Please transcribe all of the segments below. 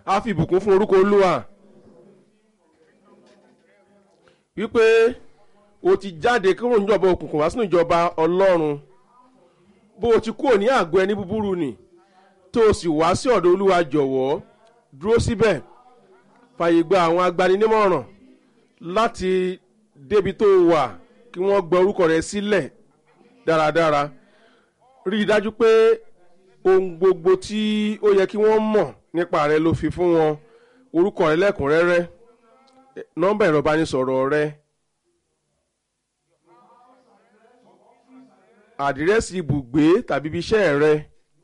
a fi ìbùkún fún orúkọ olúwa wípé o ti jáde kúrò níjọba òkùnkùn wá sínú ìjọba ọlọ́run bó o ti kúrò ní àgọ́ ẹni búburú nì tó o sì wá sí ọ̀dọ̀ olúwa jọ̀wọ́ dúró síbẹ̀ fàyè gba àwọn agbaninímọ̀ràn láti débi tó o wà kí wọ́n gbọ́ orúkọ rẹ sílẹ̀ dáradára rí i dájú pé ohun gbogbo tí ó yẹ kí wọ́n mọ̀ nípa rẹ ló fi fún wọn orúkọ rẹ lẹ́kùnrẹ́rẹ́ nọ́mbà ẹ̀rọ ìbánisọ̀rọ̀ rẹ àdírẹ́sì ibùgbé tàbí ibi iṣẹ́ rẹ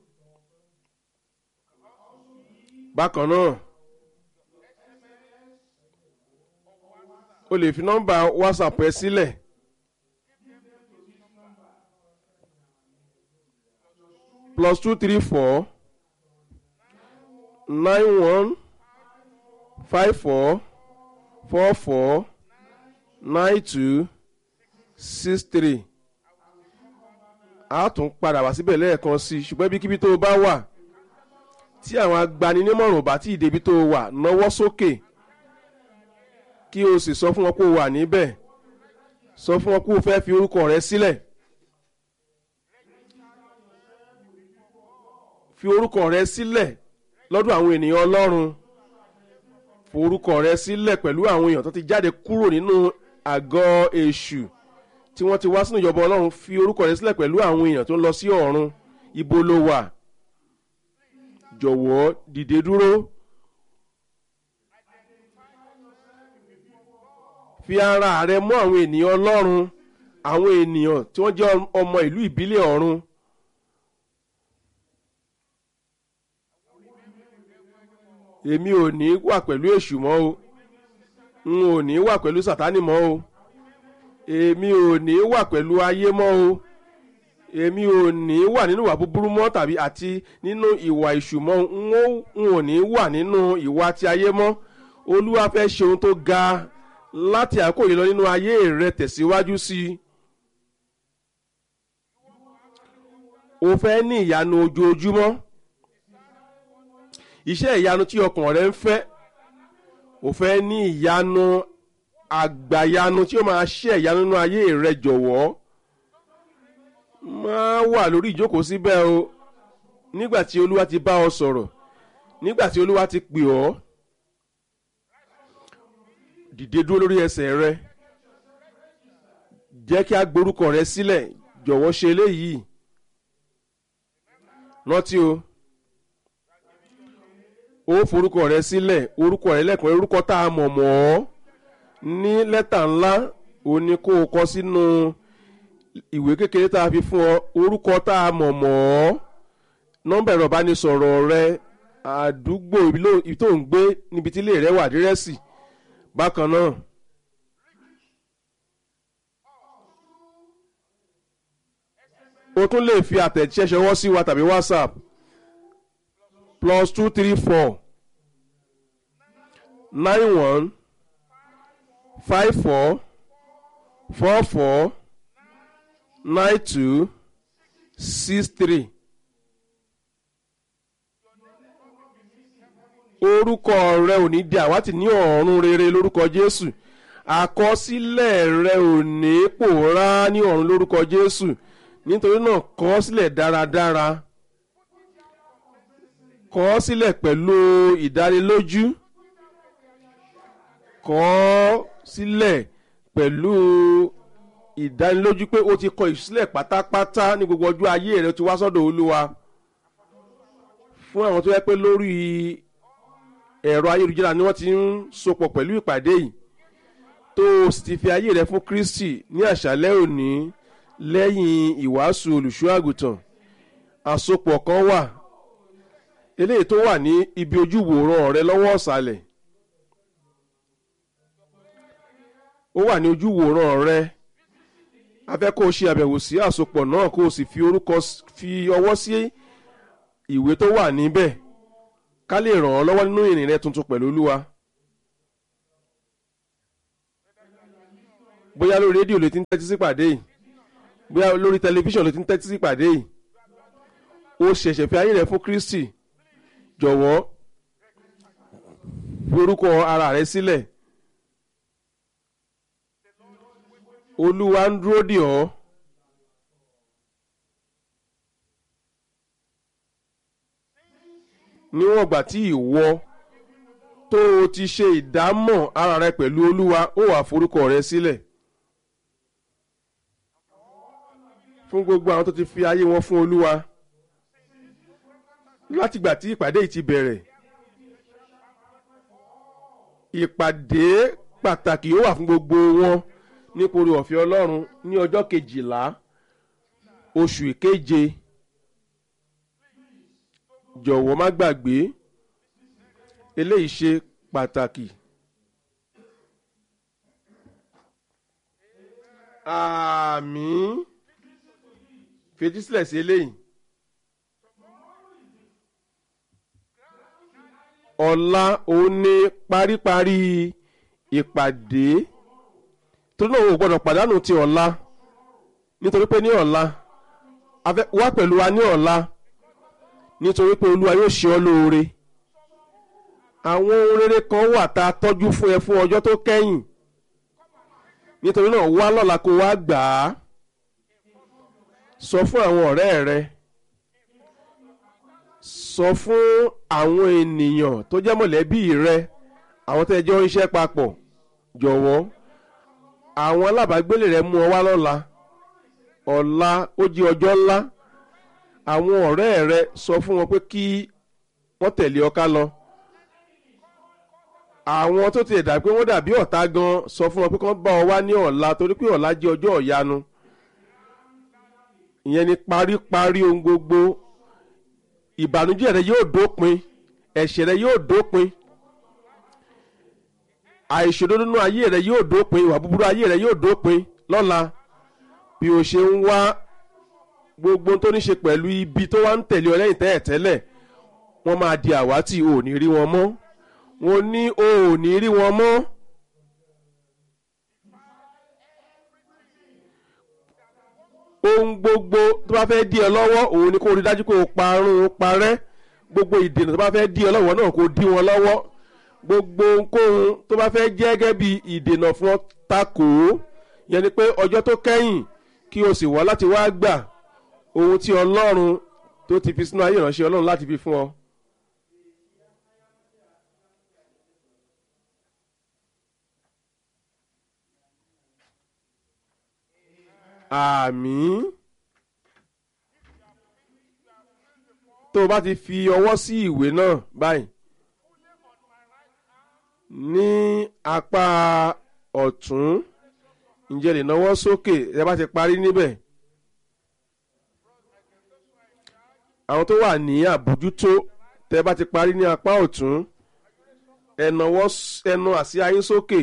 bákan náà o lè fi nọ́mbà whatsapp ẹ sílẹ̀ plus two three four nine one five four four four nine two six three a tún padà wá síbẹ̀ lẹ́ẹ̀kan sí i ṣùgbọ́n ibikíbi tó o bá wà tí àwọn agbaninímọ̀ràn bá tí ì débi tó o wà náwó sókè kí o sì sọ fún wọn pé o wà níbẹ̀ sọ fún wọn pé o fẹ́ fi orúkọ rẹ sílẹ̀ fi orúkọ rẹ sílẹ̀ lọ́dọ̀ àwọn ènìyàn ọlọ́run forúkọ rẹ sílẹ̀ pẹ̀lú àwọn èèyàn tó ti jáde kúrò nínú àgọ́ èṣù tí wọ́n ti wá sínú ìjọba ọlọ́run fi orúkọ rẹ sílẹ̀ pẹ̀lú àwọn èèyàn tó ń lọ sí ọ̀run ibo ló wà jọ̀wọ́ dìde dúró fi ara rẹ mọ́ àwọn ènìyàn ọlọ́run àwọn ènìyàn tí wọ́n jẹ́ ọmọ ìlú ìbílẹ̀ ọ̀run èmi ò ní wà pẹ̀lú èṣù mọ́ o n ò ní wà pẹ̀lú sàtánì mọ́ o èmi ò ní wà pẹ̀lú ayé mọ́ o èmi ò ní wà nínú ìwà búburú mọ́ tàbí àti nínú ìwà èṣù mọ́ n ò ní wà nínú ìwà ti ayé mọ́ olúwa fẹ́ ṣe ohun tó ga láti àkókò yìí lọ nínú ayé rẹ tẹ̀síwájú sí i. o fẹ́ ní ìyanu ojoojúmọ́ iṣẹ́ ìyanu tí ọkàn rẹ ń fẹ́ o fẹ́ ní ìyanu àgbàyanu tí ó máa ṣe ìyanu nínú ayé rẹ jọ̀wọ́ máa wà lórí ìjókòó síbẹ̀ o nígbà tí olúwa ti bá ọ sọ̀rọ̀ nígbà tí olúwa ti pè ọ́ dìde dúró lórí ẹsẹ̀ rẹ jẹ́ kí a gborúkọ rẹ sílẹ̀ jọ̀wọ́ ṣe eléyìí rántí o ó forúkọ rẹ sílẹ̀ orúkọ rẹ lẹ́kùnrin orúkọ tá a mọ̀ mọ́ ọ́ ní lẹ́tà ńlá ó ní kó o kọ sínú ìwé kékeré tá a fi fún ọ orúkọ tá a mọ̀ mọ́ ọ́ nọ́mbà ẹ̀rọ ìbánisọ̀rọ̀ rẹ àdúgbò ibi tó ń gbé níbi tí ilé rẹ wà dírẹ́sì bákan náà o tún lè fi àtẹ̀jíṣẹ́ ṣọwọ́ sí wa tàbí whatsapp plus two three four nine one five four four four nine two six three. orúkọ rẹ ò ní di àwátì ní ọ̀run rere lórúkọ jésù àkọsílẹ̀ rẹ ò ní pòórá ní ọ̀run lórúkọ jésù nítorí náà kọ ọ́ sílẹ̀ dáradára kọ ọ́ sílẹ̀ pẹ̀lú ìdánilójú kọ ọ́ sílẹ̀ pẹ̀lú ìdánilójú pé o ti kọ ìsílẹ̀ pátápátá ní gbogbo ọjọ́ ayé rẹ ti wá sọ́dọ̀ olúwa fún àwọn tó yẹ pé lórí ẹ̀rọ ayélujára ni wọ́n ti ń sopọ̀ pẹ̀lú ìpàdé yìí tó o sì ti fi ayé rẹ fún kristi ní àṣálẹ́ òní lẹ́yìn ìwàásù olùṣọ́ àgùntàn àsopọ̀ kan wà eléyìí tó wà ní ibi ojúwòran rẹ lọ́wọ́ ọ̀sàlẹ̀ ó wà ní ojúwòran rẹ a fẹ́ kó o ṣe àbẹ̀wò sí àsopọ̀ náà kó o sì fi orúkọ fi ọwọ́ sí ìwé tó wà níbẹ̀ ká lè ràn ọ́ lọ́wọ́ nínú ìrìn rẹ tuntun pẹ̀lú olúwa. bóyá lórí rédíò ló ti ń tẹ́tí sí pàdé yìí bóyá lórí tẹlifíṣàn ló ti ń tẹ́tí sí pàdé yìí ó ṣẹ̀ṣẹ̀ fi ayé rẹ̀ fún kristi jọ̀wọ́ fi orúkọ ara rẹ sílẹ̀ olúwa ń dúró dè ọ́ níwọ̀n ìgbà tí ìwọ tó o ti ṣe ìdámọ̀ ara rẹ pẹ̀lú olúwa ó wà forúkọ rẹ sílẹ̀ fún gbogbo àwọn tó ti fi ayé wọn fún olúwa látìgbà tí ìpàdé yìí ti bẹ̀rẹ̀ ìpàdé pàtàkì yóò wà fún gbogbo wọn nípòrí ọ̀fẹ́ ọlọ́run ní ọjọ́ kejìlá oṣù ìkeje jọ̀wọ́ má gbàgbé eléyìí ṣe pàtàkì. àmín fetísílẹ̀ sí eléyìí. ọ̀la òun ní paríparí ìpàdé torí náà o gbọ́dọ̀ pàdánù ti ọ̀la nítorí pé ní ọ̀la wá pẹ̀lú wa ní ọ̀la nítorí pé olúwa yóò ṣe ọ́ lóore àwọn ohun rere kan wà tá a tọ́jú fún ẹ fún ọjọ́ tó kẹ́yìn nítorí náà wá lọ́la kó wá gbà á sọ fún àwọn ọ̀rẹ́ rẹ sọ fún àwọn ènìyàn tó jẹ́ mọ̀lẹ́bí rẹ àwọn tẹ́ jọ ń ṣiṣẹ́ papọ̀ jọ̀wọ́ àwọn alábàágbélé rẹ mú ọ wá lọ́la ọ̀la ó jí ọjọ́ ńlá àwọn ọ̀rẹ́ rẹ sọ fún wọn pé kí wọ́n tẹ̀lé ọ ká lọ àwọn tó ti dà pé wọ́n dàbí ọ̀tá gan sọ fún wọn pé kán bá ọ wá ní ọ̀la torí pé ọ̀la jẹ́ ọjọ́ ìyanu ìyẹn ni paríparí ohun gbogbo ìbànújẹ́ rẹ yóò dópin ẹ̀ṣẹ̀ rẹ yóò dópin àìṣòdodo nínú ayé rẹ yóò dópin ìwà búburú ayé rẹ yóò dópin lọ́la bí o ṣe ń wá gbogbo tó ní ṣe pẹ̀lú ibi tó wá ń tẹ̀lé ọ lẹ́yìn tẹ́ẹ̀ tẹ́lẹ̀ wọ́n máa di àwátì o ò ní rí wọn mọ́ wọ́n ní o ò ní rí wọn mọ́. ohun gbogbo tó bá fẹ́ dí ẹ lọ́wọ́ òun ni kó rí dájú pé o parun o parẹ́ gbogbo ìdènà tó bá fẹ́ dí ẹ lọ́wọ́ náà kó dí wọn lọ́wọ́ gbogbo ohunkóhun tó bá fẹ́ jẹ́ gẹ́gẹ́ bí ìdènà fún ọ takò ó yẹn ni pé ọjọ́ tó kẹ́yìn kí o sì wá láti wá gbà ohun tí ọlọ́run tó ti fi sínú ayé ìránṣẹ́ ọlọ́run láti fi fún ọ. àmín tó o bá ti fi ọwọ́ sí ìwé náà báyìí ní apá ọ̀tún ǹjẹ́ lè náwó sókè ẹ bá ti parí níbẹ̀ àwọn tó wà ní àbójútó tẹ bá ti parí ní apá ọ̀tún ẹ náwó ẹnu àsíá yín sókè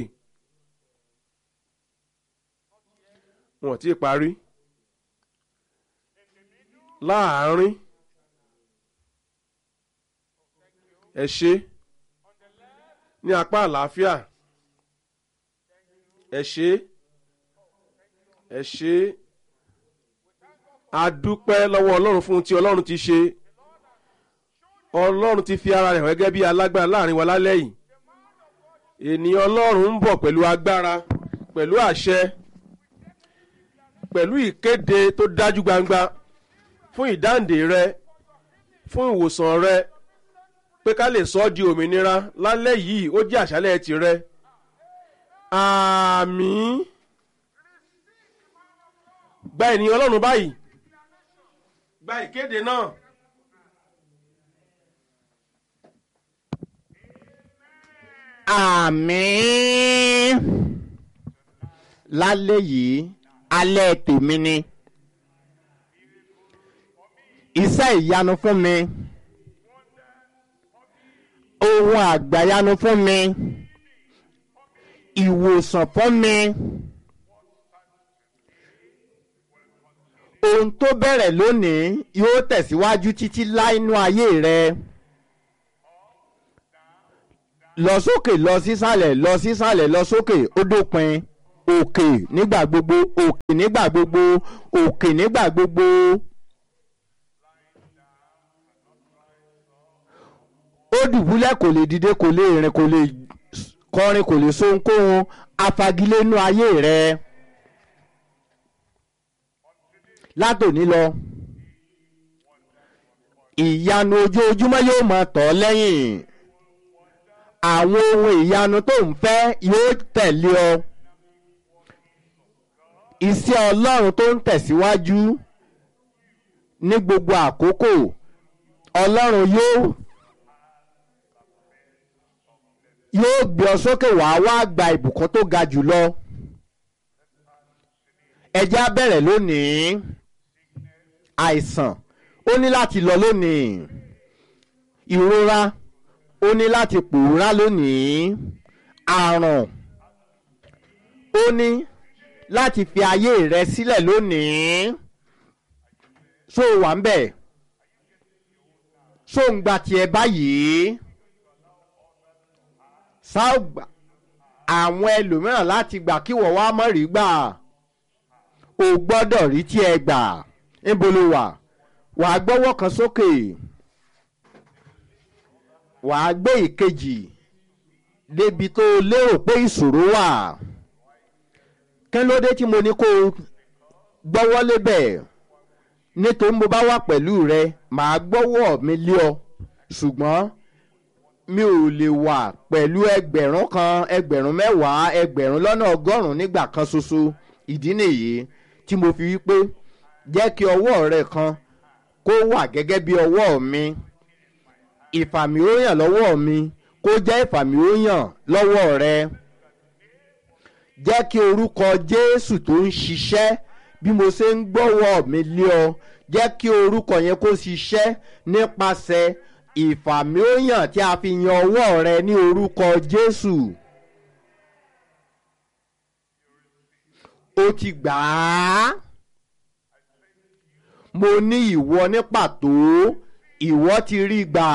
wọn ò tí ì parí láàárín ẹ ṣe ní apá àlàáfíà ẹ ṣe ẹ ṣe a dúpẹ́ lọ́wọ́ ọlọ́run fún ti ọlọ́run ti ṣe ọlọ́run ti fi ara rẹ̀ hàn gẹ́gẹ́ bí alágbára láàrin wa lálẹ́ yìí ènìyàn ọlọ́run ń bọ̀ pẹ̀lú agbára pẹ̀lú àṣẹ pẹ̀lú ìkéde tó dájú gbangba fún ìdáǹdè rẹ fún ìwòsàn rẹ pé ká lè sọ ọ́ di òmìnira lálẹ́ yìí ó jẹ́ àṣálẹ́ tirẹ̀ àmín gba ènìyàn ọlọ́run báyìí gba ìkéde náà. àmín lálẹ́ yìí alẹ́ tèmi ni iṣẹ́ ìyanu fún mi ohun àgbàyanu fún mi ìwòsàn fún mi ohun tó bẹ̀rẹ̀ lónìí yóò tẹ̀síwájú títí láínú ayé rẹ lọ sókè lọ sísàlẹ̀ lọ sísàlẹ̀ lọ sókè ó dópin òkè nígbà gbogbo òkè nígbà gbogbo òkè nígbà gbogbo. ó dùbúlẹ̀ kò lè dìde kò lè rìn kò lè kọrin kò lè sohunkóhun afagilénú ayé rẹ látòní lọ ìyanu ojoojúmọ́ yóò máa tọ̀ ọ́ lẹ́yìn àwọn ohun ìyanu tó ń fẹ́ yóò tẹ̀lé ọ iṣẹ́ ọlọ́run tó ń tẹ̀síwájú ní gbogbo àkókò ọlọ́run yóò yóò gbé ọ sókè wá wá gba ìbùkún tó ga jù lọ ẹjẹ́ á bẹ̀rẹ̀ lónìí àìsàn ó ní láti lọ lónìí ìrora ó ní láti pòórá lónìí àrùn ó ní láti fi ayé rẹ sílẹ̀ lónìí ṣó o wà ń bẹ̀ ṣó ń gba tiẹ̀ báyìí sáàgbà àwọn ẹlòmíràn láti gbà kí wọ́n wá mọ̀ rí gbà o gbọ́dọ̀ rí tiẹ̀ gbà níbo ló wà wàá gbọ́wọ́ kan sókè wàá gbé ìkejì débi tó lérò pé ìṣòro wà kí ló dé tí mo ní kó gbọ́wọ́ lébẹ̀ nítorí mo bá wà pẹ̀lú rẹ màá gbọ́wọ́ mi lé ọ ṣùgbọ́n mi ò lè wà pẹ̀lú ẹgbẹ̀rún kan ẹgbẹ̀rún mẹ́wàá ẹgbẹ̀rún lọ́nà ọgọ́rùn-ún nígbà kan ṣoṣo ìdí nìyí tí mo fi wí pé jẹ́ kí ọwọ́ rẹ kan kó wà gẹ́gẹ́ bí ọwọ́ mi ìfàmìóyàn lọ́wọ́ mi kó jẹ́ ìfàmìóyàn lọ́wọ́ rẹ jẹ́ kí orúkọ jésù tó ń ṣiṣẹ́ bí mo ṣe ń gbọ́wọ́ mi lé ọ jẹ́ kí orúkọ yẹn kó ṣiṣẹ́ nípasẹ̀ ìfàmìóyàn tí a fi yan ọwọ́ rẹ ní orúkọ jésù ó ti gbà á mo ní ìwọ ní pàtó ìwọ ti rí gbà.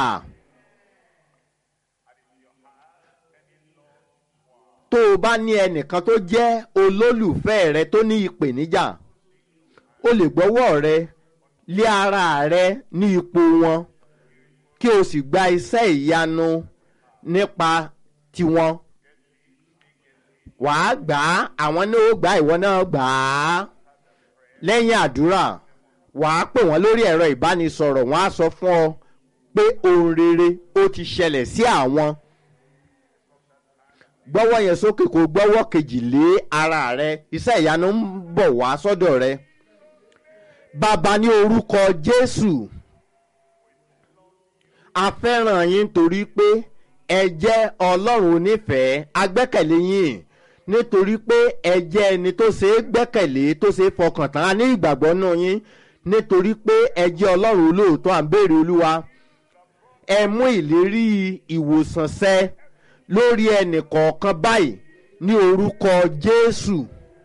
tó o bá ní ẹnìkan tó jẹ́ olólùfẹ́ rẹ tó ní ìpèníjà o lè gbọ́wọ́ rẹ lé ara rẹ ní ipò wọn kí o sì gba iṣẹ́ ìyanu nípa tiwọn wàá gbà á àwọn náà ó gbà ìwọ náà gbà á lẹ́yìn àdúrà wàá pè wọ́n lórí ẹ̀rọ ìbánisọ̀rọ̀ wọ́n á sọ fún ọ pé ohun rere ó ti ṣẹlẹ̀ sí àwọn gbọ́wọ́ yẹn sókè kó gbọ́wọ́ kejì lé ara rẹ iṣẹ́ ìyanu ń bọ̀ wá sọ́dọ̀ rẹ bàbá ní orúkọ jésù a fẹ́ràn yín torí pé ẹ jẹ́ ọlọ́run onífẹ̀ẹ́ agbẹ́kẹ̀lé yín nítorí pé ẹ jẹ́ ẹni tó ṣe é gbẹ́kẹ̀lé tó ṣe é fọkàn tán a ní ìgbàgbọ́ nù yín nítorí pé ẹ jẹ́ ọlọ́run olóòótọ́ à ń béèrè olúwa ẹ mú ìlérí ìwòsàn ṣẹ lórí ẹnì kọ̀ọ̀kan báyìí ní orúkọ jésù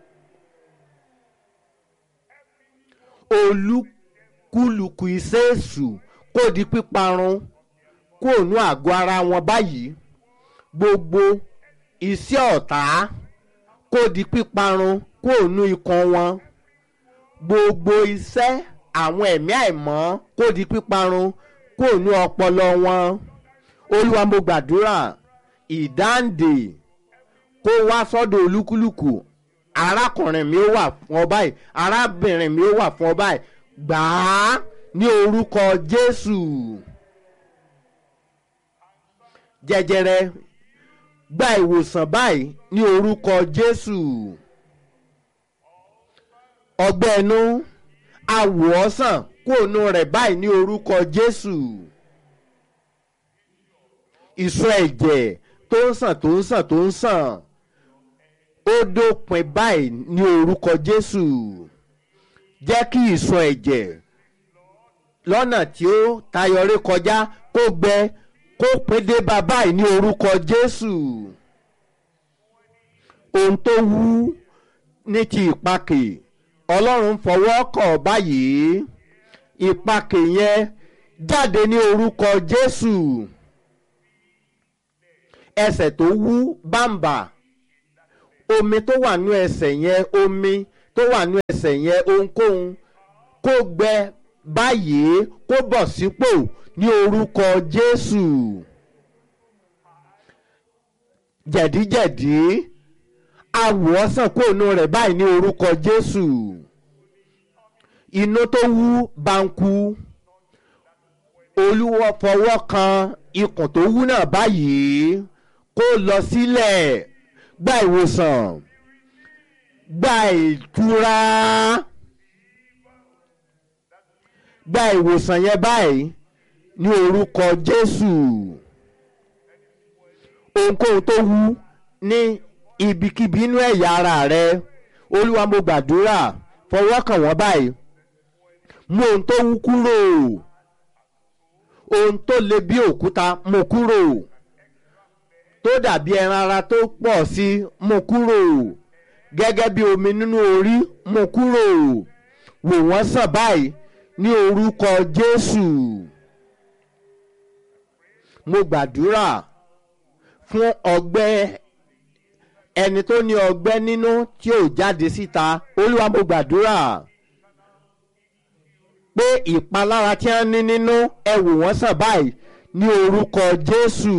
olúkúlùkù iṣẹ́ èṣù kó di píparun kó nú àgọ́ ara wọn báyìí gbogbo iṣẹ́ ọ̀tá kó di píparun kó nú ikọ̀ wọn gbogbo iṣẹ́ àwọn ẹ̀mí àìmọ́ kó di píparun kó nú ọpọlọ wọn olúwa mo gbàdúrà ìdáǹdè kó wá sọ́dọ̀ olúkúlùkù arákùnrin mi ó wà fún ọ báyìí arábìnrin mi ó wà fún ọ báyìí gbà á ní orúkọ jésù jẹjẹrẹ gba ìwòsàn báyìí ní orúkọ jésù ọgbẹ́ inú awòọ́sàn kóònù rẹ̀ báyìí ní orúkọ jésù ìsọ ẹ̀jẹ̀ tó ń sàn tó ń sàn tó ń sàn ó dópin báyìí ní orúkọ jésù jẹ́ kí ìsọ ẹ̀jẹ̀ lọ́nà tí ó tayọrí kọjá kó gbẹ kó pín dé bá báyìí ní orúkọ jésù ohun tó wú ní ti ìpakè ọlọ́run fọwọ́ kọ̀ báyìí ìpakè yẹn jáde ní orúkọ jésù ẹsẹ̀ tó wú bàǹbà omi tó wà nú ẹsẹ̀ yẹn omi tó wà nú ẹsẹ̀ yẹn ohunkóhun kó gbẹ báyìí kó bọ̀ sípò ní orúkọ jésù jẹ̀díjẹ̀dí awòọ́sàn kóònù rẹ̀ báyìí ní orúkọ jésù inú tó wú banku olúwa fọwọ́ kan ikùn tó wú náà báyìí kó lọ sílẹ̀ gba ìwòsàn gba ìtura gba ìwòsàn yẹn báyìí ní orúkọ jésù ohunkóhun tó wú ní ibikíbi inú ẹ̀yà ara rẹ olúwa mo gbàdúrà fọwọ́ kàn wọ́n báyìí mú ohun tó wú kúrò ohun tó le bí òkúta mú kúrò tó dàbí ẹran ara tó pọ̀ sí mú kúrò gẹ́gẹ́ bí omi nínú orí mú kúrò wò wọ́n sàn báyìí ní orúkọ jésù mo gbàdúrà fún ọgbẹ́ ẹni tó ní ọgbẹ́ nínú tí ò jáde síta olúwa mo gbàdúrà pé ìpalára tí wọ́n ní nínú ẹ wò wọ́n sàn báyìí ní orúkọ jésù.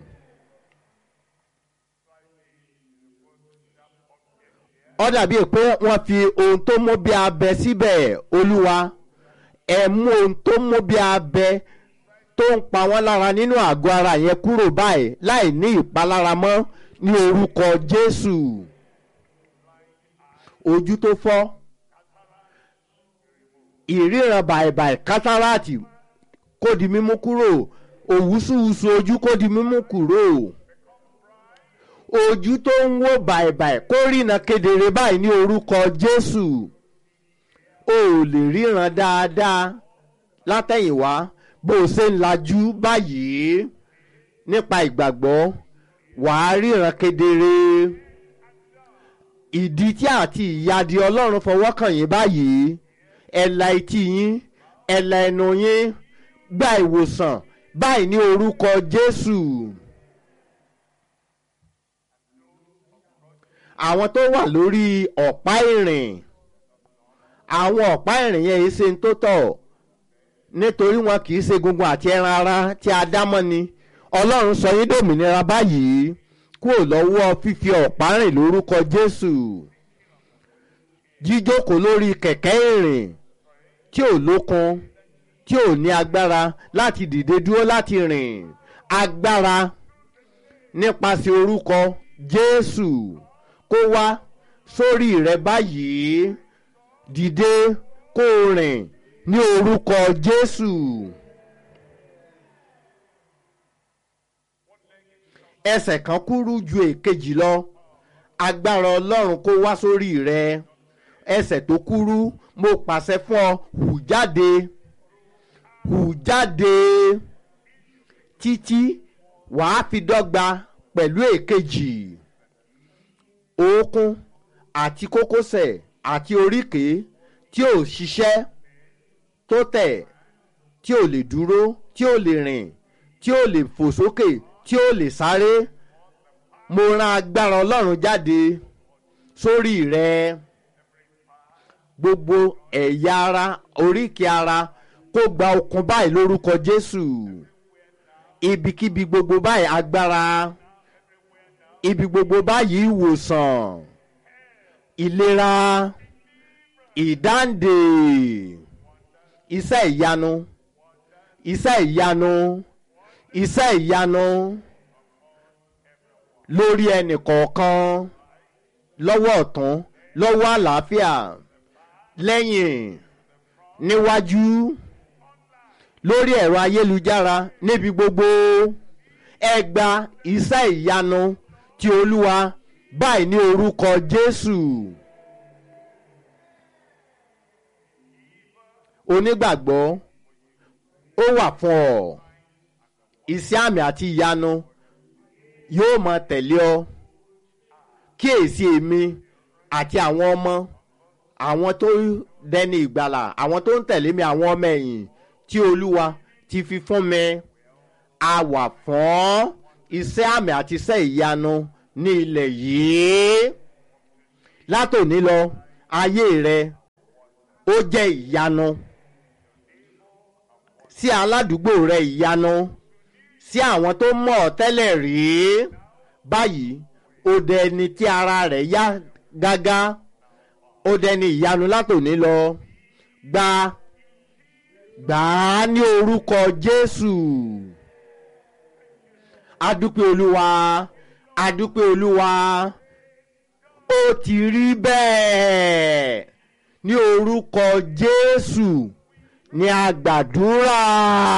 ó dàbí pé wọ́n fi ohun tó mú bí abẹ síbẹ̀ olúwa ẹ mú ohun tó mú bí abẹ tó ń pa wọ́n lára nínú àgọ́ ara yẹn kúrò báyìí láì ní ìpalára mọ́ ní orúkọ jésù ojú tó fọ́ ìríran bàìbàì kátàràtì kó di mímú kúrò òwúsùwùsù ojú kó di mímú kúrò ojú tó ń wò bàìbàì kó rìnà kedere báyìí ní orúkọ jésù o ò lè ríran dáadáa látẹ̀yìnwá bó o ṣe ń lajú báyìí nípa ìgbàgbọ́ wàá ríran kedere ìdí tí àti ìyádi ọlọ́run fọwọ́ kàn yín báyìí ẹ̀la etí yín ẹ̀la ẹnu yín gba ìwòsàn báyìí ní orúkọ jésù. àwọn tó wà lórí ọ̀pá ìrìn àwọn ọ̀pá ìrìn yẹn yìí ṣe ń tó tọ̀ nítorí wọn kì í ṣe gungun àti ẹran ara tí a dá mọ́ ni ọlọ́run sọ yín dòmìnira báyìí kúrò lọ́wọ́ fífi ọ̀pá rìn lórúkọ jésù jíjókòó lórí kẹ̀kẹ́ ìrìn tí ò lókun tí ò ní agbára láti dìde dúró láti rìn agbára nípasẹ̀ orúkọ jésù kó wá sórí rẹ báyìí dìde kó o rìn ní orúkọ jésù. ẹsẹ̀ kan kúrú ju èkejì lọ agbára ọlọ́run kó wá sórí rẹ ẹsẹ̀ tó kúrú mo pàṣẹ fún ọ hù jáde hù jáde títí wàá fi dọ́gba pẹ̀lú èkejì òókún àti kókósẹ̀ àti oríkèé tí ò ṣiṣẹ́ tó tẹ̀ tí ò lè dúró tí ò lè rìn tí ò lè fò sókè tí ò lè sáré mo rán agbára ọlọ́run jáde sórí rẹ gbogbo ẹ̀yà ara oríkèé ara kó gba okun báyìí lórúkọ jésù ibikíbi gbogbo báyìí agbára ibi gbogbo báyìí ìwòsàn ìlera ìdáǹdè iṣẹ́ ìyanu iṣẹ́ ìyanu iṣẹ́ ìyanu lórí ẹnì kọ̀ọ̀kan lọ́wọ́ ọ̀tún lọ́wọ́ àlàáfíà lẹ́yìn níwájú lórí ẹ̀rọ ayélujára níbi gbogbo ẹ gba iṣẹ́ ìyanu ti olúwa báyìí ní orúkọ jésù onígbàgbọ́ ó wà fún ọ iṣẹ́ àmì àti ìyanu yóò máa tẹ̀lé ọ kíyèsí èmi àti àwọn ọmọ àwọn tó dẹni ìgbàlà àwọn tó ń tẹ̀lé mi àwọn ọmọ ẹ̀yìn tí olúwa ti fi fún mi a wà fún iṣẹ́ àmì àti iṣẹ́ ìyanu ní ilẹ̀ yìí látòní lọ ayé rẹ ó jẹ́ ìyanu sí aládùúgbò rẹ ìyanu sí àwọn tó mọ̀ ọ́ tẹ́lẹ̀ rí báyìí ó dẹni tí ara rẹ̀ yá gágá ó dẹni ìyanu látòní lọ gba gbà á ní orúkọ jésù adúpẹ́ olúwa adúpẹ́ olúwa ó ti rí bẹ́ẹ̀ ní orúkọ jésù ní àgbàdúrà.